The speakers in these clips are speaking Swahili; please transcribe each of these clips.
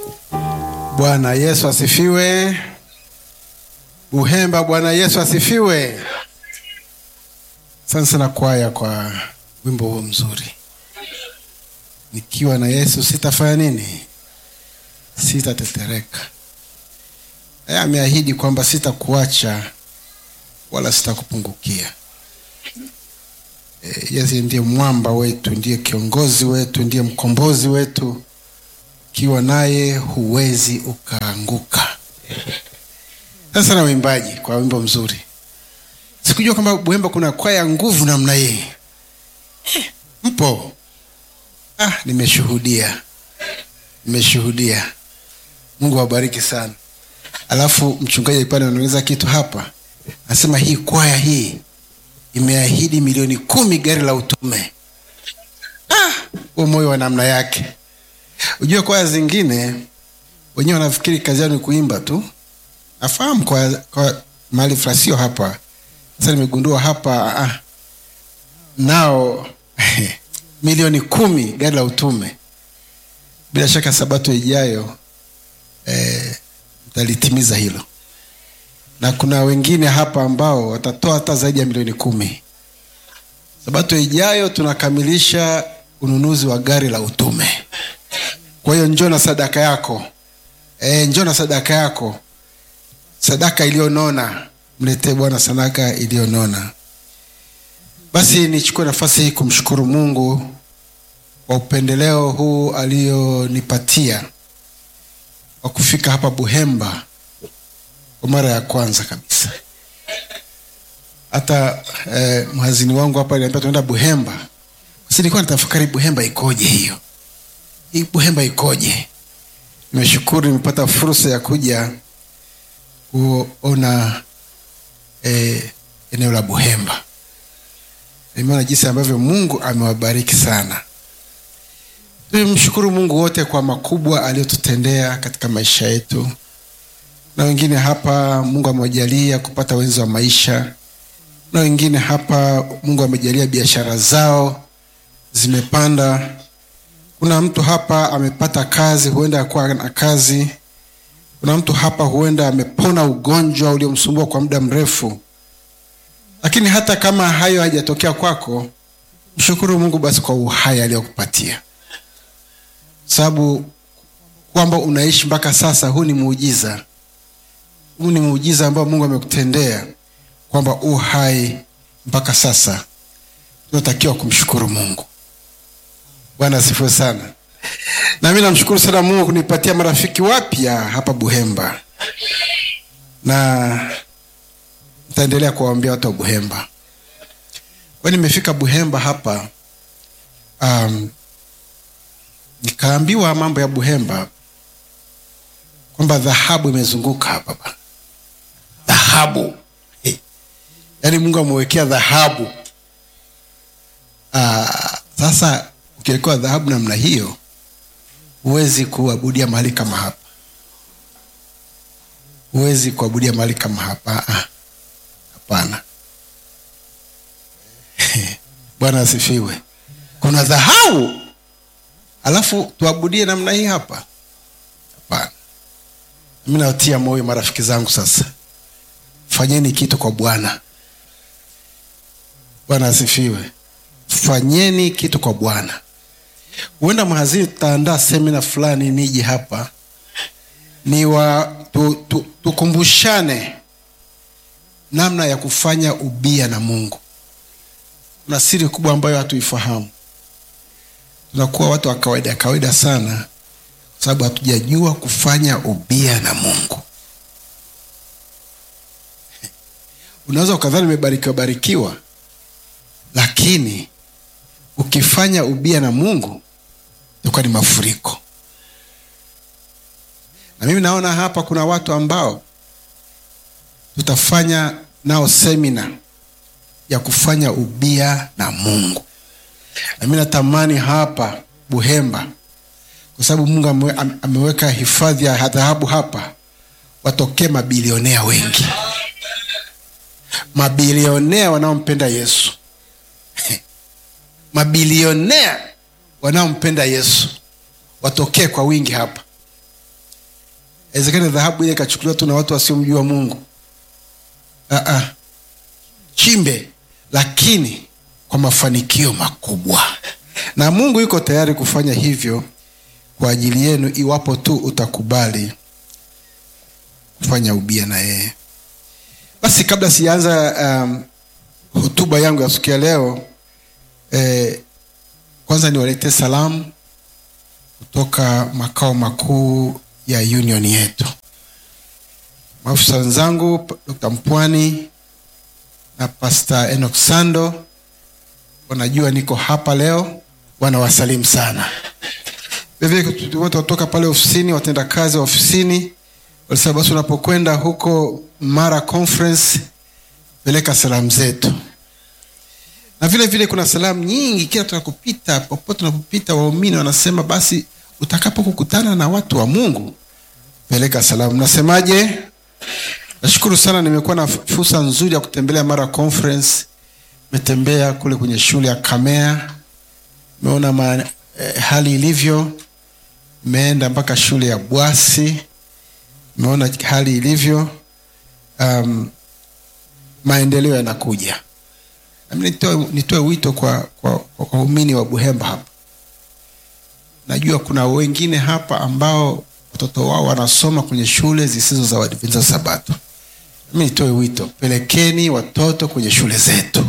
Bwana Yesu asifiwe. Buhemba, Bwana Yesu asifiwe. Asante sana kwaya kwa wimbo huo mzuri. Nikiwa na Yesu sitafanya nini? Sitatetereka. Yeye ameahidi kwamba sitakuacha wala sitakupungukia. E, Yesu ndiye mwamba wetu, ndiye kiongozi wetu, ndiye mkombozi wetu. Ukiwa naye huwezi ukaanguka. Sasa na uimbaji kwa wimbo mzuri. Sikujua kwamba Buhemba kuna kwaya ya nguvu namna hii. Eh, Mpo? Ah, nimeshuhudia, nimeshuhudia. Mungu awabariki sana. Alafu mchungaji alikuwa anaongeza kitu hapa, anasema hii kwaya hii imeahidi milioni kumi gari la utume. Ah, huo moyo wa namna yake. Ujue kwaya zingine wenyewe wanafikiri kazi yao ni kuimba tu. Nafahamu kwa, kwa mahali frasio hapa. Sasa nimegundua hapa ah, nao milioni kumi gari la utume. Bila shaka sabato ijayo eh, mtalitimiza hilo, na kuna wengine hapa ambao watatoa hata zaidi ya milioni kumi. Sabato ijayo tunakamilisha ununuzi wa gari la utume. Kwa hiyo njoo na sadaka yako e, njoo na sadaka yako, sadaka iliyonona. Mletee Bwana sadaka iliyonona. Basi nichukue nafasi hii kumshukuru Mungu kwa upendeleo huu alionipatia wa kufika hapa Buhemba kwa mara ya kwanza kabisa. Hata eh, mhazini wangu hapa aliniambia tunaenda Buhemba, basi nilikuwa natafakari Buhemba ikoje hiyo hii Buhemba ikoje? Nimeshukuru nimepata fursa ya kuja kuona eh, eneo la Buhemba. Nimeona jinsi ambavyo Mungu amewabariki sana. Tumshukuru Mungu wote kwa makubwa aliyotutendea katika maisha yetu, na wengine hapa Mungu amewajalia kupata wenzi wa maisha, na wengine hapa Mungu amejalia biashara zao zimepanda kuna mtu hapa amepata kazi, huenda akuwa na kazi. Kuna mtu hapa huenda amepona ugonjwa uliomsumbua kwa muda mrefu. Lakini hata kama hayo hajatokea kwako, mshukuru Mungu basi kwa uhai aliyokupatia, sababu kwamba unaishi mpaka sasa, huu ni muujiza. Huu ni muujiza ambao Mungu amekutendea kwamba uhai mpaka sasa. Tunatakiwa kumshukuru Mungu. Bwana asifiwe sana. Na mimi namshukuru sana Mungu kunipatia marafiki wapya hapa Buhemba, na nitaendelea kuwaambia watu wa Buhemba. Kwa nimefika Buhemba hapa um, nikaambiwa mambo ya Buhemba kwamba dhahabu imezunguka hapa bana, dhahabu hey. Yaani Mungu amewekea dhahabu uh, sasa ukiwekewa dhahabu namna hiyo huwezi kuabudia mahali kama hapa, huwezi kuabudia mahali kama hapa. Ah, hapana. Bwana asifiwe. Kuna dhahabu alafu tuabudie namna hii hapa? Hapana. Mimi nawatia moyo marafiki zangu, sasa fanyeni kitu kwa Bwana. Bwana asifiwe. Fanyeni kitu kwa Bwana. Huenda mhazini tutaandaa semina fulani, nije hapa ni wa tu, tu, tukumbushane namna ya kufanya ubia na Mungu. Kuna siri kubwa ambayo hatuifahamu. Tunakuwa watu wa kawaida kawaida sana, kwa sababu hatujajua kufanya ubia na Mungu. Unaweza ukadhani umebarikiwa barikiwa, lakini ukifanya ubia na Mungu itakuwa ni mafuriko. Na mimi naona hapa kuna watu ambao tutafanya nao semina ya kufanya ubia na Mungu, na mimi natamani hapa Buhemba, kwa sababu Mungu ame, ameweka hifadhi ya dhahabu hapa, watokee mabilionea wengi, mabilionea wanaompenda Yesu mabilionea wanaompenda Yesu watokee kwa wingi hapa. Inawezekana dhahabu ile ikachukuliwa tu na watu wasiomjua Mungu. Aa, chimbe, lakini kwa mafanikio makubwa, na Mungu yuko tayari kufanya hivyo kwa ajili yenu, iwapo tu utakubali kufanya ubia na yeye. Basi kabla sijaanza um, hotuba yangu ya siku ya leo eh, kwanza niwaletee salamu kutoka makao makuu ya union yetu. Maafisa wenzangu Dr. Mpwani na Pastor Enoch Sando wanajua niko hapa leo, wanawasalimu sana. Vivile wote watoka pale ofisini, watendakazi wa ofisini walisema basi unapokwenda huko Mara Conference peleka salamu zetu, na vile vile kuna salamu nyingi kila tunakopita, popote tunapopita, waumini wanasema basi utakapokutana na watu wa Mungu peleka salamu. Nasemaje? Nashukuru sana, nimekuwa na fursa nzuri ya kutembelea Mara Conference. Nimetembea kule kwenye shule ya Kamea, nimeona ma, eh, hali ilivyo. Nimeenda mpaka shule ya Bwasi, nimeona hali ilivyo. Um, maendeleo yanakuja. Nami nitoe, nitoe wito kwa kwa kwa waumini wa Buhemba hapa. Najua kuna wengine hapa ambao watoto wao wanasoma kwenye shule zisizo za Waadventista Sabato. Mimi nitoe wito, pelekeni watoto kwenye shule zetu.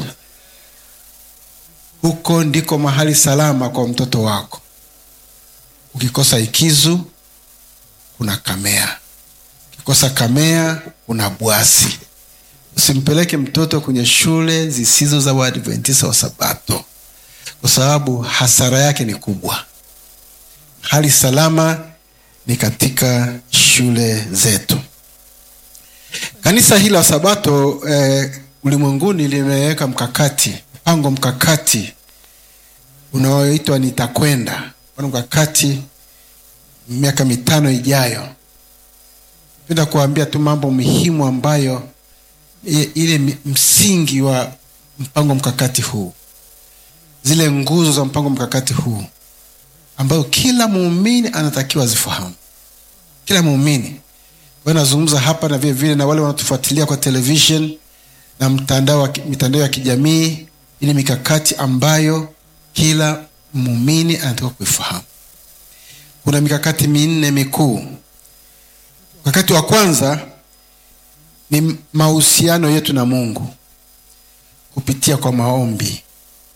Huko ndiko mahali salama kwa mtoto wako. Ukikosa Ikizu kuna Kamea, ukikosa Kamea kuna Bwasi. Usimpeleke mtoto kwenye shule zisizo za Waadventista wa Sabato, kwa sababu hasara yake ni kubwa. Hali salama ni katika shule zetu. Kanisa hili la Sabato eh, ulimwenguni limeweka mkakati, mpango mkakati unaoitwa Nitakwenda, mpango mkakati miaka mitano ijayo. Napenda kuambia tu mambo muhimu ambayo ile msingi wa mpango mkakati huu, zile nguzo za mpango mkakati huu ambayo kila muumini anatakiwa zifahamu, kila muumini. Kwa hiyo nazungumza hapa na vile vile na wale wanaotufuatilia kwa television na mtandao, mitandao ya kijamii, ili mikakati ambayo kila muumini anatakiwa kuifahamu. Kuna mikakati minne mikuu. Mkakati wa kwanza ni mahusiano yetu na Mungu kupitia kwa maombi.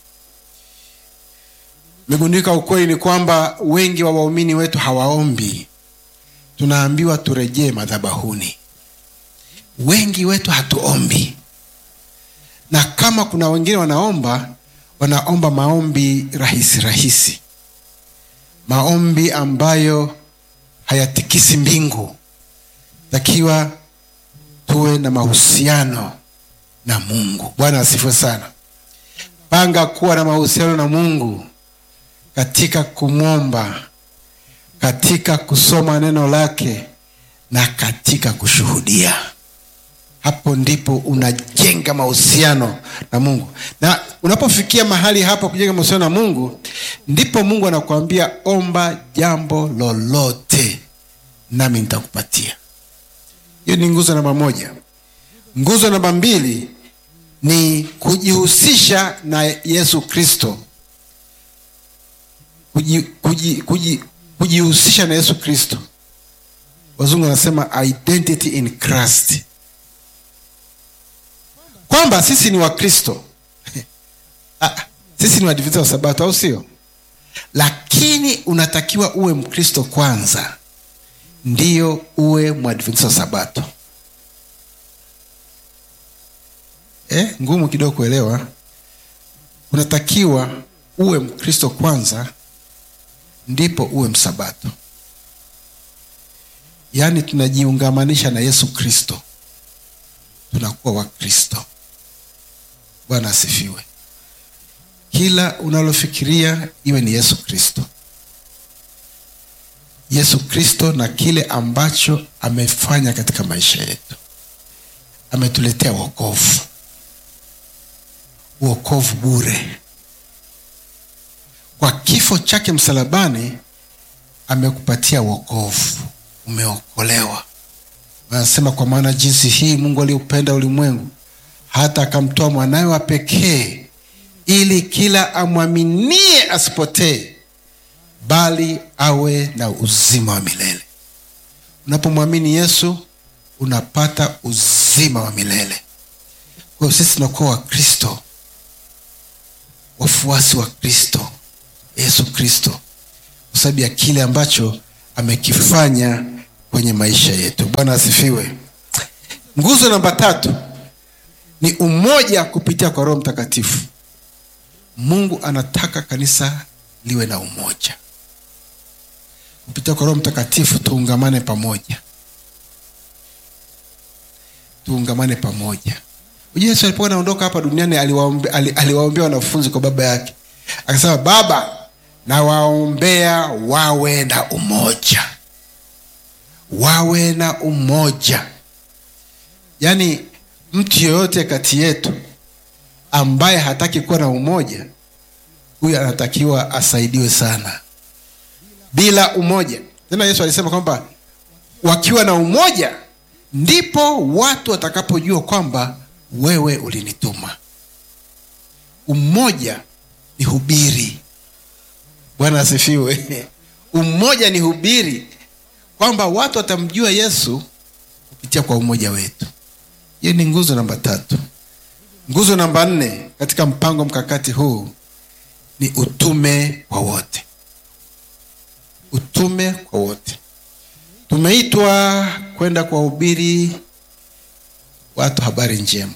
Megundika ukweli ni kwamba wengi wa waumini wetu hawaombi. Tunaambiwa turejee madhabahuni. Wengi wetu hatuombi, na kama kuna wengine wanaomba, wanaomba maombi rahisi rahisi, maombi ambayo hayatikisi mbingu. Takiwa tuwe na mahusiano na Mungu. Bwana asifiwe sana. Panga kuwa na mahusiano na Mungu katika kumwomba, katika kusoma neno lake na katika kushuhudia. Hapo ndipo unajenga mahusiano na Mungu, na unapofikia mahali hapo kujenga mahusiano na Mungu, ndipo Mungu anakuambia omba jambo lolote nami nitakupatia. Hiyo ni nguzo namba moja. Nguzo namba mbili ni kujihusisha na Yesu Kristo kujihusisha kuji, kuji, na Yesu Kristo. Wazungu wanasema identity in Christ, kwamba sisi ni Wakristo sisi ni Waadventista wa Sabato, au sio? Lakini unatakiwa uwe Mkristo kwanza, ndiyo uwe Mwadventista wa Sabato. Eh, ngumu kidogo kuelewa. Unatakiwa uwe Mkristo kwanza ndipo uwe msabato. Yaani tunajiungamanisha na Yesu Kristo, tunakuwa Wakristo. Bwana asifiwe. Kila unalofikiria iwe ni Yesu Kristo, Yesu Kristo na kile ambacho amefanya katika maisha yetu. Ametuletea wokovu, wokovu bure kwa kifo chake msalabani amekupatia wokovu, umeokolewa anasema kwa maana jinsi hii mungu aliupenda ulimwengu hata akamtoa mwanawe wa pekee ili kila amwaminie asipotee bali awe na uzima wa milele unapomwamini yesu unapata uzima wa milele kwa hiyo sisi tunakuwa wakristo wafuasi wa kristo yesu kristo kwa sababu ya kile ambacho amekifanya kwenye maisha yetu bwana asifiwe nguzo namba tatu ni umoja kupitia kwa roho mtakatifu mungu anataka kanisa liwe na umoja kupitia kwa roho mtakatifu tuungamane pamoja tuungamane pamoja Ujue yesu alipokuwa anaondoka hapa duniani aliwaombe, ali, aliwaombea wanafunzi kwa baba yake akasema baba nawaombea wawe na umoja wawe na umoja yaani mtu yeyote kati yetu ambaye hataki kuwa na umoja huyu anatakiwa asaidiwe sana bila umoja tena yesu alisema kwamba wakiwa na umoja ndipo watu watakapojua kwamba wewe ulinituma umoja ni hubiri bwana asifiwe umoja ni hubiri kwamba watu watamjua yesu kupitia kwa umoja wetu hiyo ni nguzo namba tatu nguzo namba nne katika mpango mkakati huu ni utume kwa wote utume kwa wote tumeitwa kwenda kuwahubiri watu habari njema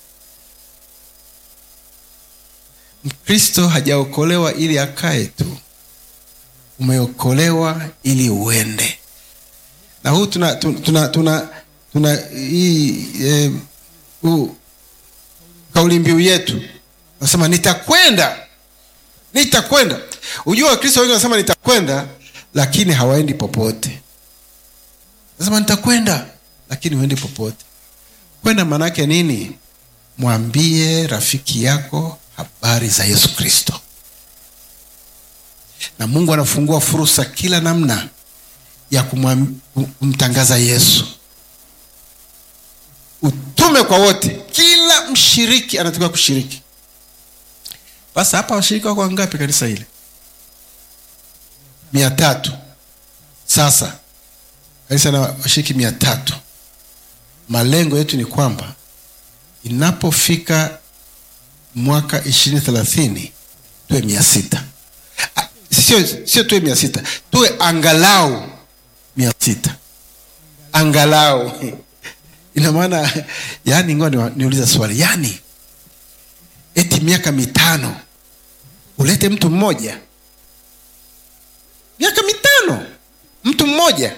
mkristo hajaokolewa ili akae tu umeokolewa ili uende na huu tuna tuna tuna, tuna, tuna hii eh, huu kauli mbiu yetu nasema nitakwenda nitakwenda ujua wakristo wengi wanasema nitakwenda lakini hawaendi popote nasema nitakwenda lakini huendi popote kwenda maanaake nini mwambie rafiki yako habari za yesu kristo na mungu anafungua fursa kila namna ya kumwam- kumtangaza yesu utume kwa wote kila mshiriki anatakiwa kushiriki basi hapa washiriki wako wangapi kanisa hili mia tatu sasa kanisa na washiriki mia tatu malengo yetu ni kwamba inapofika mwaka ishirini thelathini tuwe mia sita Ah, sio sio tuwe mia sita tuwe angalau mia sita angalau ina maana yani ngoa niwa- niuliza swali yani eti miaka mitano ulete mtu mmoja miaka mitano mtu mmoja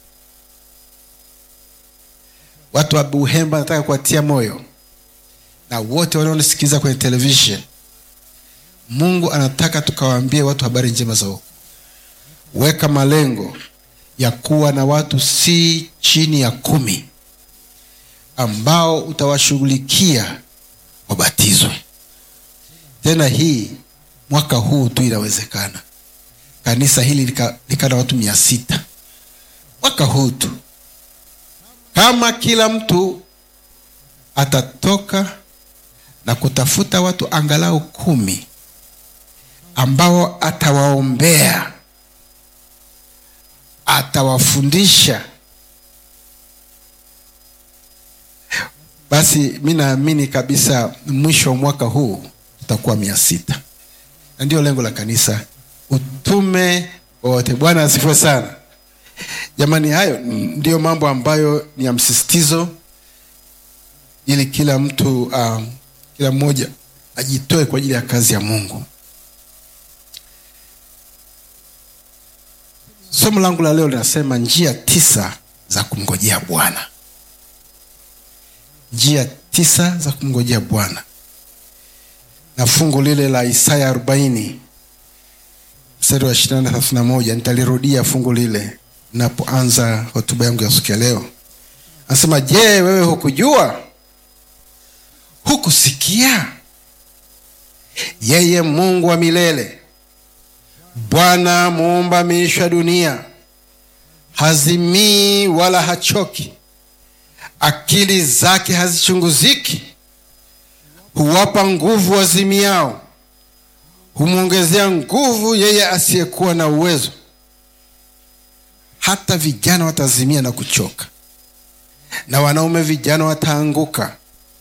watu wa buhemba nataka kuwatia moyo na wote wanaonisikiliza kwenye television mungu anataka tukawaambie watu habari njema za wokovu weka malengo ya kuwa na watu si chini ya kumi ambao utawashughulikia wabatizwe tena hii mwaka huu tu inawezekana kanisa hili lika, lika na watu mia sita mwaka huu tu kama kila mtu atatoka na kutafuta watu angalau kumi ambao atawaombea atawafundisha basi mi naamini kabisa mwisho wa mwaka huu tutakuwa mia sita na ndio lengo la kanisa utume wote bwana asifiwe sana jamani hayo ndiyo mambo ambayo ni ya msisitizo ili kila mtu um, kila mmoja ajitoe kwa ajili ya kazi ya mungu somo langu la leo linasema njia tisa za kumngojea bwana njia tisa za kumngojea bwana na fungu lile la isaya arobaini mstari wa ishirini na thelathini na moja nitalirudia fungu lile napoanza hotuba yangu ya siku ya leo anasema je wewe hukujua hukusikia yeye mungu wa milele bwana muumba miisho ya dunia hazimii wala hachoki akili zake hazichunguziki huwapa nguvu wazimiao humwongezea nguvu yeye asiyekuwa na uwezo hata vijana watazimia na kuchoka na wanaume vijana wataanguka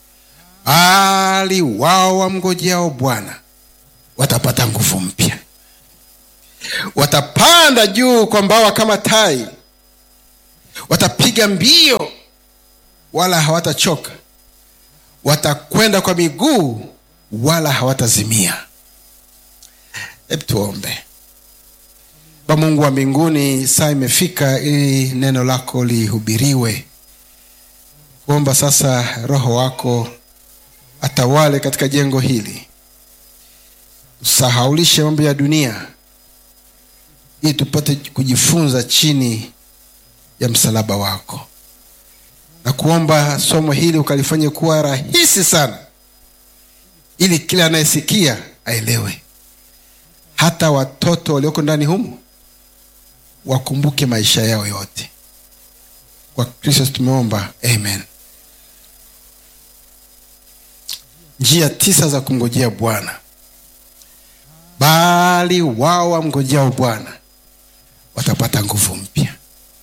bali wao wamngojeao bwana watapata nguvu mpya watapanda juu kwa mbawa kama tai watapiga mbio wala hawatachoka watakwenda kwa miguu wala hawatazimia hebu tuombe ba mungu wa mbinguni saa imefika ili neno lako lihubiriwe kuomba sasa roho wako atawale katika jengo hili usahaulishe mambo ya dunia ili tupate kujifunza chini ya msalaba wako na kuomba somo hili ukalifanye kuwa rahisi sana ili kila anayesikia aelewe hata watoto walioko ndani humu wakumbuke maisha yao yote kwa kristo tumeomba amen njia tisa za kumngojea bwana bali wao wamngojeao bwana watapata nguvu mpya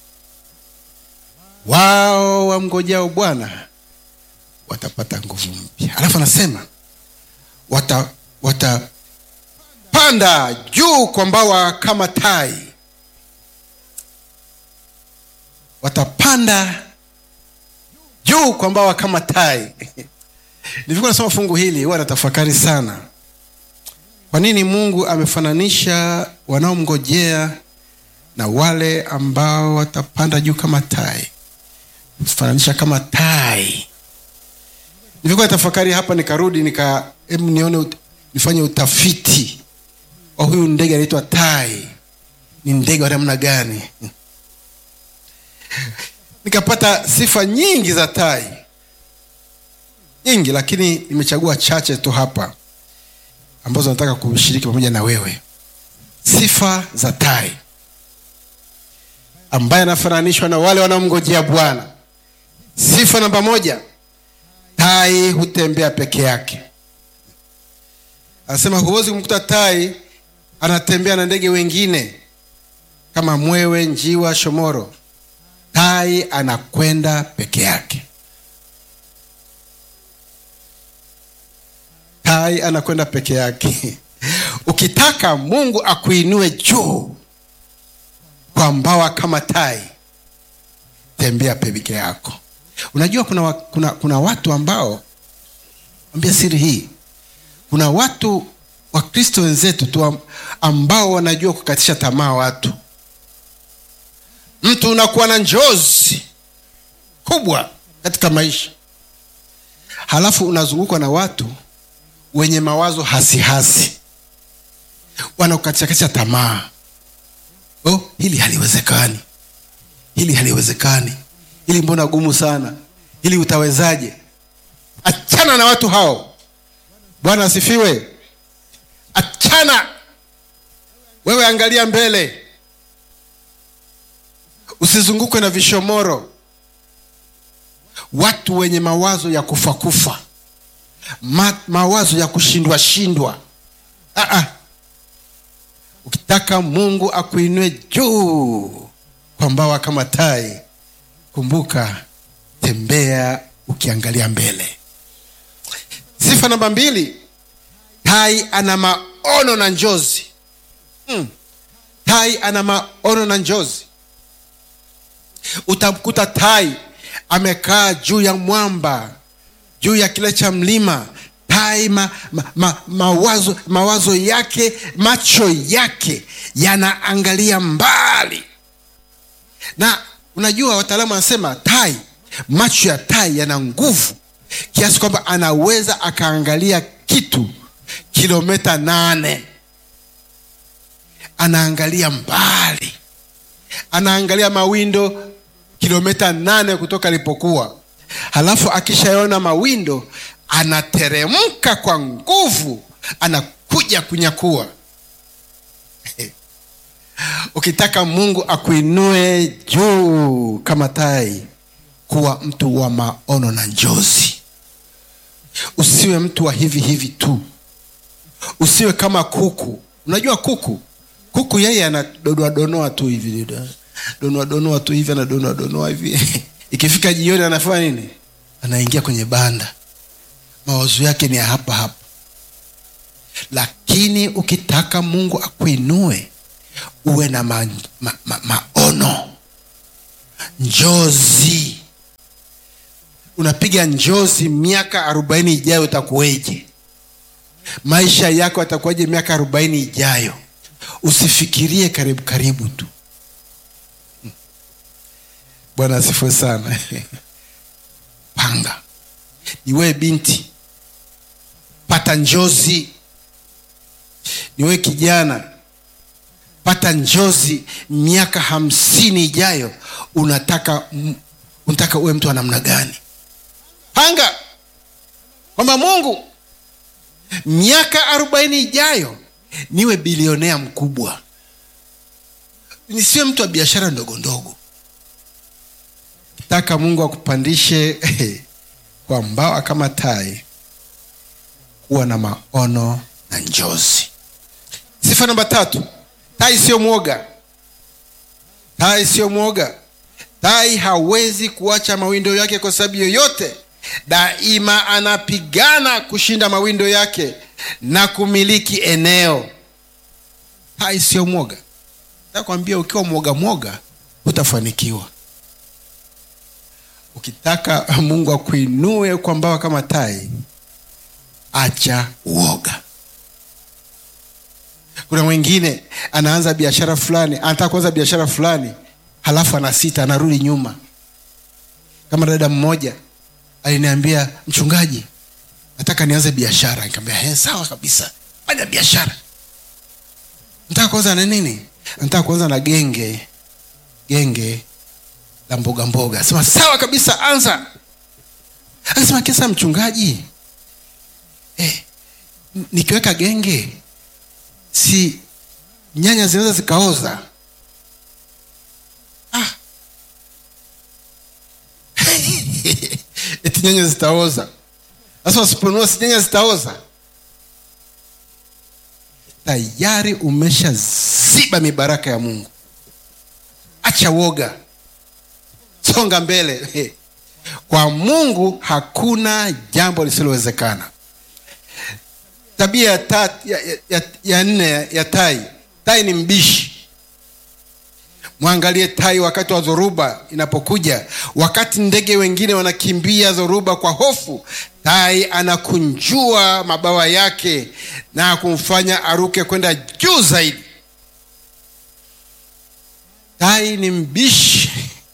wao wamngojao bwana watapata nguvu mpya alafu anasema wata watapanda juu kwa mbawa kama tai watapanda juu kwa mbawa kama tai nilivyokuwa nasoma fungu hili huwa natafakari sana kwa nini mungu amefananisha wanaomngojea na wale ambao watapanda juu kama tai fananisha kama tai nilivyokuwa natafakari hapa nikarudi nika hebu nione ut, nifanye utafiti wa huyu ndege anaitwa tai ni ndege wa namna gani nikapata sifa nyingi za tai nyingi lakini nimechagua chache tu hapa ambazo nataka kushiriki pamoja na wewe sifa za tai ambaye anafananishwa na wale wanaomngojea bwana sifa namba moja tai hutembea peke yake anasema huwezi kumkuta tai anatembea na ndege wengine kama mwewe njiwa shomoro tai anakwenda peke yake tai anakwenda peke yake ukitaka mungu akuinue juu kwa mbawa kama tai tembea peke yako unajua kuna, wa- kuna, kuna watu ambao ambia siri hii kuna watu wakristo wenzetu tu am- ambao wanajua kukatisha tamaa watu mtu unakuwa na njozi kubwa katika maisha halafu unazungukwa na watu wenye mawazo hasihasi wanakukatisha tamaa oh, hili haliwezekani hili haliwezekani hili mbona gumu sana hili utawezaje achana na watu hao bwana asifiwe achana wewe angalia mbele usizungukwe na vishomoro watu wenye mawazo ya kufa kufa Ma, mawazo ya kushindwa shindwa Ah, ah. ukitaka mungu akuinue juu kwa mbawa kama tai kumbuka tembea ukiangalia mbele sifa namba mbili tai ana maono na njozi hmm. tai ana maono na njozi utamkuta tai amekaa juu ya mwamba juu ya kile cha mlima tai ma, ma, ma, mawazo, mawazo yake macho yake yanaangalia mbali na unajua wataalamu wanasema tai macho ya tai yana nguvu kiasi kwamba anaweza akaangalia kitu kilomita nane anaangalia mbali anaangalia mawindo kilomita nane kutoka alipokuwa halafu akishaona mawindo anateremka kwa nguvu anakuja kunyakua ukitaka mungu akuinue juu kama tai kuwa mtu wa maono na njozi usiwe mtu wa hivi hivi tu usiwe kama kuku unajua kuku kuku yeye anadonoa donoa tu hivi donoa donoa tu hivi anadonoa donoa hivi ikifika jioni anafanya nini anaingia kwenye banda mawazo yake ni ya hapa hapa lakini ukitaka mungu akuinue uwe na ma, ma, ma, maono njozi unapiga njozi miaka arobaini ijayo utakuweje maisha yako yatakuwaje miaka arobaini ijayo usifikirie karibu karibu tu bwana asifiwe sana panga niwee binti pata njozi niwe kijana pata njozi miaka hamsini ijayo unataka m- unataka uwe mtu wa namna gani panga kwamba mungu miaka arobaini ijayo niwe bilionea mkubwa nisiwe mtu wa biashara ndogo ndogo taka mungu akupandishe kwa mbawa kama tai kuwa na maono na njozi sifa namba tatu tai sio mwoga tai sio mwoga tai hawezi kuacha mawindo yake kwa sababu yoyote daima anapigana kushinda mawindo yake na kumiliki eneo tai sio mwoga takwambia ukiwa mwoga mwoga utafanikiwa ukitaka mungu akuinue kwa mbawa kama tai acha uoga kuna mwingine anaanza biashara fulani anataka kuanza biashara fulani halafu anasita anarudi nyuma kama dada mmoja aliniambia mchungaji nataka nianze biashara nikamwambia sawa kabisa fanya biashara nataka kuanza na nini nataka kuanza na genge genge la mboga mboga sema sawa kabisa anza akasema kisa mchungaji eh, nikiweka genge si nyanya zinaweza zikaoza ah. eti nyanya zitaoza sasa wasiponunua si nyanya zitaoza tayari umeshaziba mibaraka ya mungu acha woga songa mbele kwa mungu hakuna jambo lisilowezekana tabia ya, ta, ya, ya, ya, ya nne ya tai tai ni mbishi mwangalie tai wakati wa dhoruba inapokuja wakati ndege wengine wanakimbia dhoruba kwa hofu tai anakunjua mabawa yake na kumfanya aruke kwenda juu zaidi tai ni mbishi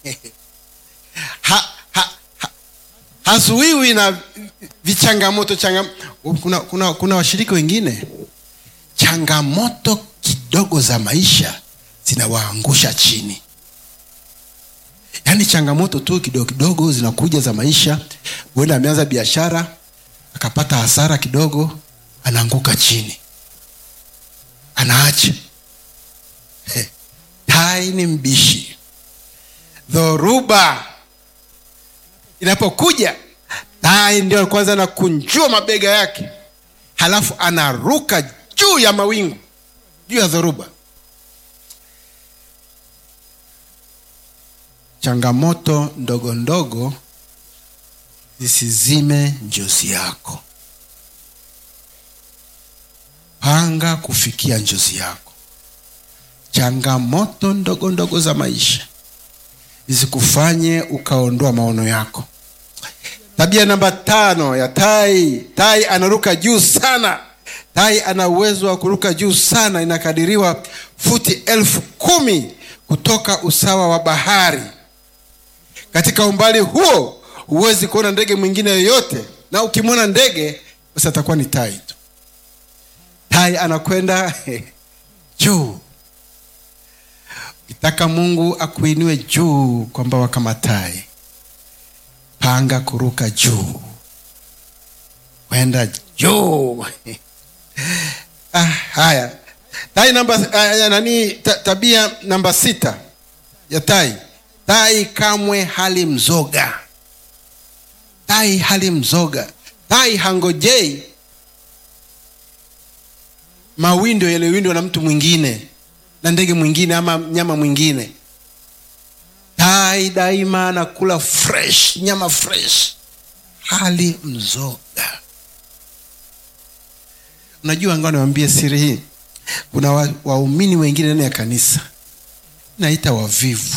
ha, ha, ha, hazuiwi na vichangamoto changa, kuna, kuna, kuna washiriki wengine changamoto kidogo za maisha zinawaangusha chini yaani changamoto tu kidogo kidogo zinakuja za maisha huenda ameanza biashara akapata hasara kidogo anaanguka chini anaacha hey. tai ni mbishi dhoruba inapokuja tai ndio kwanza anakunjua mabega yake halafu anaruka juu ya mawingu juu ya dhoruba changamoto ndogo ndogo zisizime njozi yako panga kufikia njozi yako changamoto ndogo ndogo za maisha zisikufanye ukaondoa maono yako tabia namba tano ya tai tai anaruka juu sana tai ana uwezo wa kuruka juu sana inakadiriwa futi elfu kumi kutoka usawa wa bahari katika umbali huo huwezi kuona ndege mwingine yoyote na ukimwona ndege basi atakuwa ni tai tu tai anakwenda juu ukitaka mungu akuinue juu kwa mbawa kama tai panga kuruka juu kwenda juu ah, haya tai namba uh, nani ta, tabia namba sita ya tai tai kamwe hali mzoga tai hali mzoga tai hangojei mawindo yaliyowindwa na mtu mwingine na ndege mwingine ama mnyama mwingine tai daima anakula fresh nyama fresh hali mzoga unajua ngoa niwambie siri hii kuna wa- waumini wengine ndani ya kanisa naita wavivu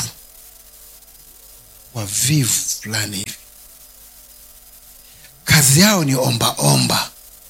wavivu fulani hivi kazi yao ni omba omba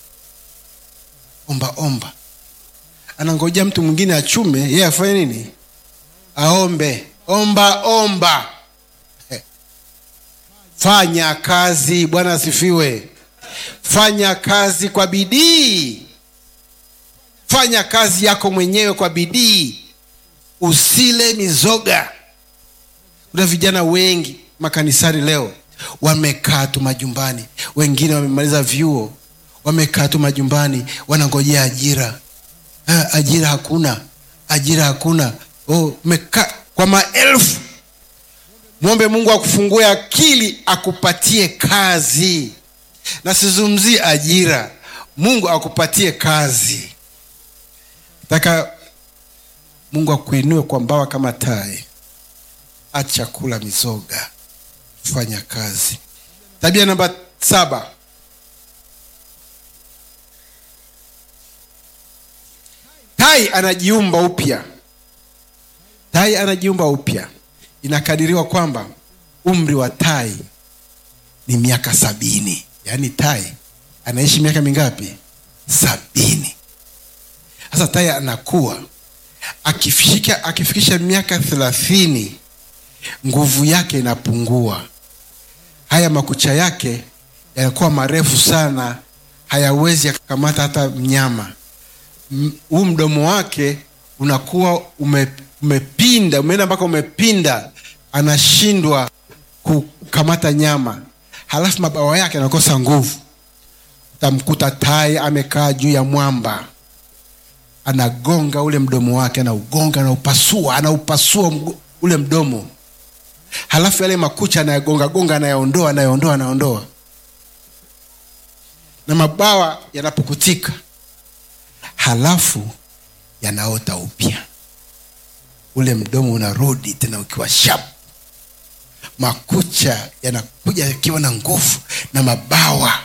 omba omba anangojea mtu mwingine achume yeye afanye nini aombe omba omba Eh. fanya kazi bwana asifiwe fanya kazi kwa bidii fanya kazi yako mwenyewe kwa bidii usile mizoga kuna vijana wengi makanisani leo wamekaa tu majumbani wengine wamemaliza vyuo wamekaa tu majumbani wanangojea ajira ah, ajira hakuna ajira hakuna oh, umekaa kwa maelfu mwombe mungu akufungue akili akupatie kazi na sizungumzie ajira mungu akupatie kazi taka mungu akuinue kwa mbawa kama tai acha kula mizoga fanya kazi tabia namba saba tai anajiumba upya tai anajiumba upya inakadiriwa kwamba umri wa tai ni miaka sabini yaani tai anaishi miaka mingapi sabini sasa tai anakuwa akifika akifikisha miaka thelathini nguvu yake inapungua haya makucha yake yanakuwa marefu sana hayawezi yakakamata hata mnyama M- huu mdomo wake unakuwa ume, umepinda umeenda mpaka umepinda anashindwa kukamata nyama halafu mabawa yake anakosa nguvu utamkuta tai amekaa juu ya mwamba anagonga ule mdomo wake anaugonga anaupasua anaupasua mgo- ule mdomo halafu yale makucha anayagonga gonga anayaondoa anayaondoa anaondoa na mabawa yanapukutika halafu yanaota upya ule mdomo unarudi tena ukiwa shap makucha yanakuja yakiwa na nguvu na mabawa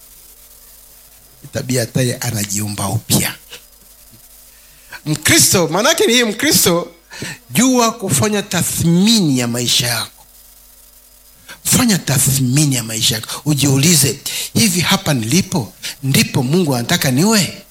tabia taye anajiumba upya mkristo maanaake ni hii mkristo jua kufanya tathmini ya maisha yako fanya tathmini ya maisha yako ujiulize hivi hapa nilipo ndipo mungu anataka niwe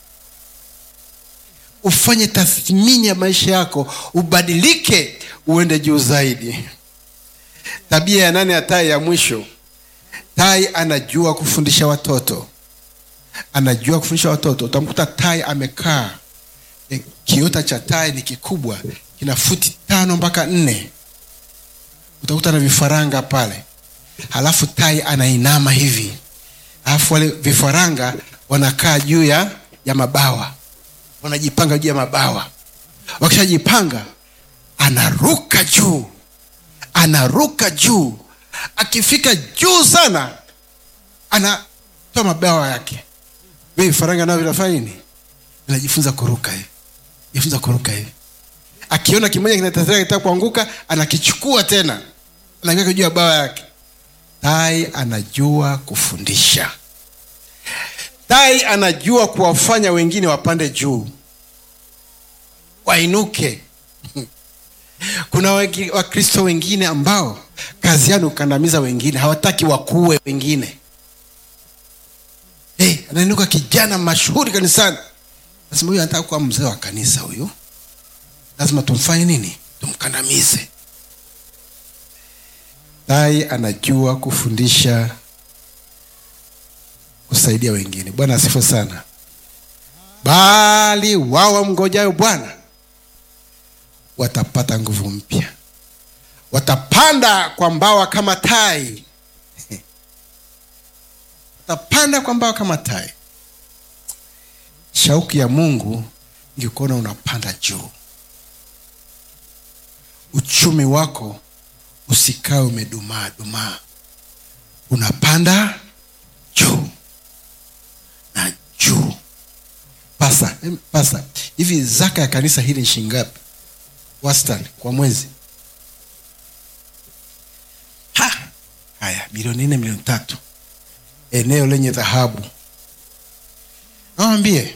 ufanye tathmini ya maisha yako ubadilike uende juu zaidi tabia ya nane ya tai ya mwisho tai anajua kufundisha watoto anajua kufundisha watoto utamkuta tai amekaa e, kiota cha tai ni kikubwa kina futi tano mpaka nne utakuta na vifaranga pale halafu tai anainama hivi halafu wale vifaranga wanakaa juu ya ya mabawa wanajipanga juu ya mabawa wakishajipanga anaruka juu anaruka juu akifika juu sana anatoa mabawa yake vile vifaranga nao vinafanya nini vinajifunza kuruka hivi jifunza kuruka hivi akiona kimoja kinatetea kitaka kuanguka anakichukua tena anakiweka juu ya bawa yake tai anajua kufundisha tai anajua kuwafanya wengine wapande juu wainuke kuna wengi- wakristo wengine ambao kazi yao ni kukandamiza wengine hawataki wakuwe wengine hey, anainuka kijana mashuhuri kanisani nasema huyu anataka kuwa mzee wa kanisa huyu lazima tumfanye nini tumkandamize tai anajua kufundisha kusaidia wengine bwana asifu sana bali wao wamngojayo bwana watapata nguvu mpya watapanda kwa mbawa kama tai watapanda kwa mbawa kama tai shauku ya mungu ingekuona unapanda juu uchumi wako usikae umedumaa dumaa unapanda juu na juu pasa em, pasa hivi zaka ya kanisa hili ni shingapi wastani kwa mwezi ha haya milioni nne milioni tatu eneo lenye dhahabu nawambie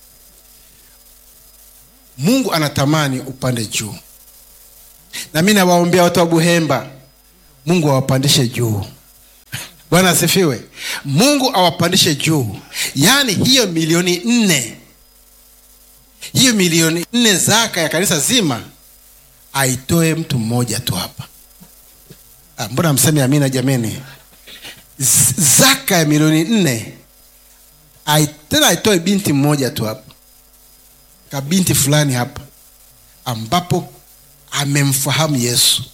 mungu anatamani upande juu na mi nawaombea watu wa buhemba mungu awapandishe juu bwana asifiwe mungu awapandishe juu yaani hiyo milioni nne hiyo milioni nne zaka ya kanisa zima aitoe mtu mmoja tu hapa ah, mbona mseme amina jameni Z- zaka ya milioni nne ai- tena aitoe binti mmoja tu hapa kabinti fulani hapa ambapo amemfahamu yesu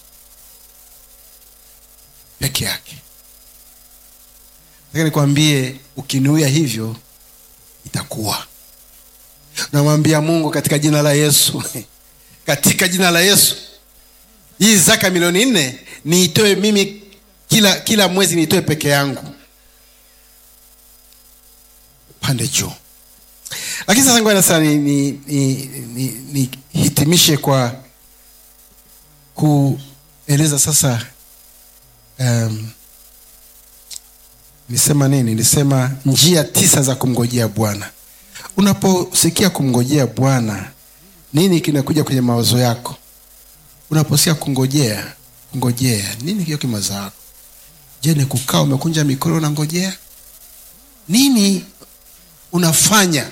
peke yake nataka nikwambie ukinuia hivyo itakuwa namwambia mungu katika jina la yesu katika jina la yesu hii zaka milioni nne niitoe mimi kila kila mwezi niitoe peke yangu pande juu lakini sasa ngoja sasa nihitimishe ni, ni, ni, nihitimishe kwa kueleza sasa um, nisema nini nisema njia tisa za kumngojea bwana unaposikia kumngojea bwana nini kinakuja kwenye mawazo yako unaposikia kungojea kungojea nini kio kimawazo yako je ni kukaa umekunja mikono unangojea nini unafanya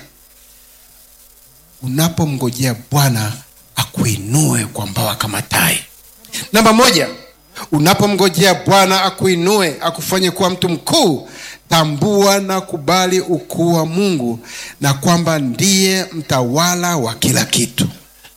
unapomngojea bwana akuinue kwa mbawa kama tai namba moja unapomngojea bwana akuinue akufanye kuwa mtu mkuu tambua na kubali ukuu wa mungu na kwamba ndiye mtawala wa kila kitu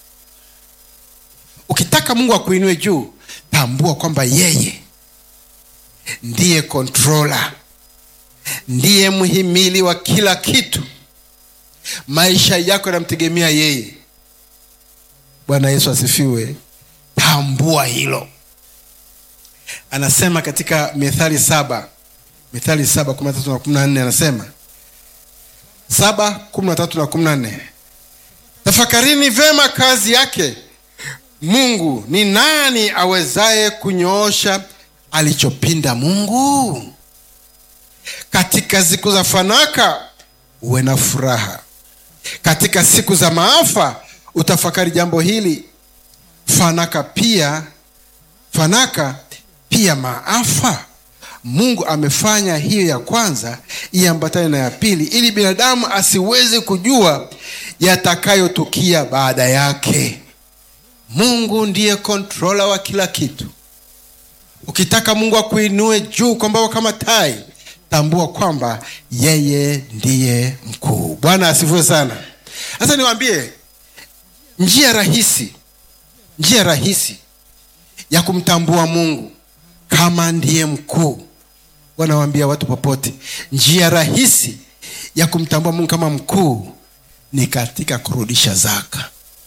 ukitaka mungu akuinue juu tambua kwamba yeye ndiye kontrola ndiye mhimili wa kila kitu maisha yako yanamtegemea yeye bwana yesu asifiwe tambua hilo anasema katika mithali saba mithali saba kumi na tatu na kumi na nne anasema saba kumi na tatu na kumi na nne tafakarini vema kazi yake mungu ni nani awezaye kunyoosha alichopinda mungu katika siku za fanaka uwe na furaha katika siku za maafa utafakari jambo hili fanaka pia fanaka pia maafa mungu amefanya hiyo ya kwanza iambatane na ya pili ili binadamu asiweze kujua yatakayotukia baada yake mungu ndiye kontrola wa kila kitu ukitaka mungu akuinue juu kwa mbawa kama tai tambua kwamba yeye ndiye mkuu bwana asifiwe sana sasa niwaambie njia rahisi njia rahisi ya kumtambua mungu kama ndiye mkuu wanawaambia watu popote njia rahisi ya kumtambua mungu kama mkuu ni katika kurudisha zaka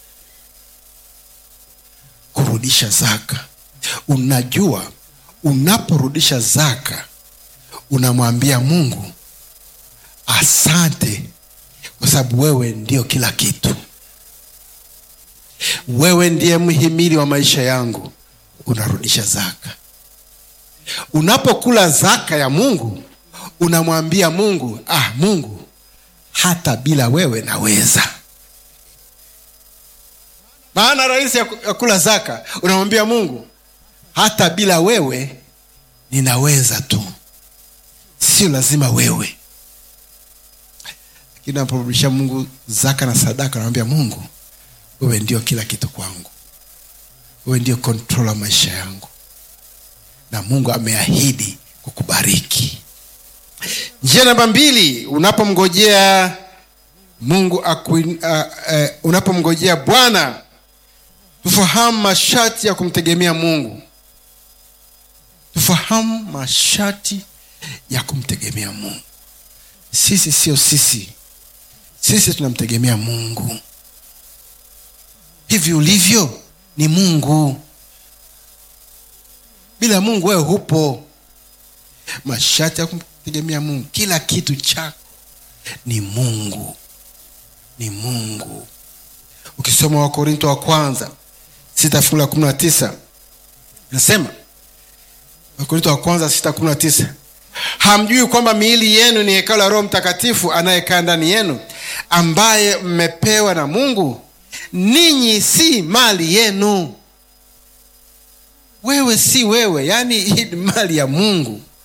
kurudisha zaka unajua unaporudisha zaka unamwambia mungu asante kwa sababu wewe ndio kila kitu wewe ndiye mhimili wa maisha yangu unarudisha zaka unapokula zaka ya mungu unamwambia mungu ah mungu hata bila wewe naweza maana rahisi ya ku- ya kula zaka unamwambia mungu hata bila wewe ninaweza tu sio lazima wewe lakini naporudisha mungu zaka na sadaka namwambia mungu wewe ndio kila kitu kwangu wewe ndio kontrola maisha yangu na mungu ameahidi kukubariki njia namba mbili unapomngojea mungu akuin, uh, uh, unapomngojea bwana tufahamu masharti ya kumtegemea mungu tufahamu masharti ya kumtegemea mungu sisi sio sisi sisi tunamtegemea mungu hivi ulivyo ni mungu bila mungu wewe hupo masharti ya kumtegemea mungu kila kitu chako ni mungu ni mungu ukisoma wakorinto wa kwanza sita fungu la kumi na tisa nasema wakorinto wa kwanza sita kumi na tisa hamjui kwamba miili yenu ni hekalo la roho mtakatifu anayekaa ndani yenu ambaye mmepewa na mungu ninyi si mali yenu wewe si wewe yaani hii ni mali ya mungu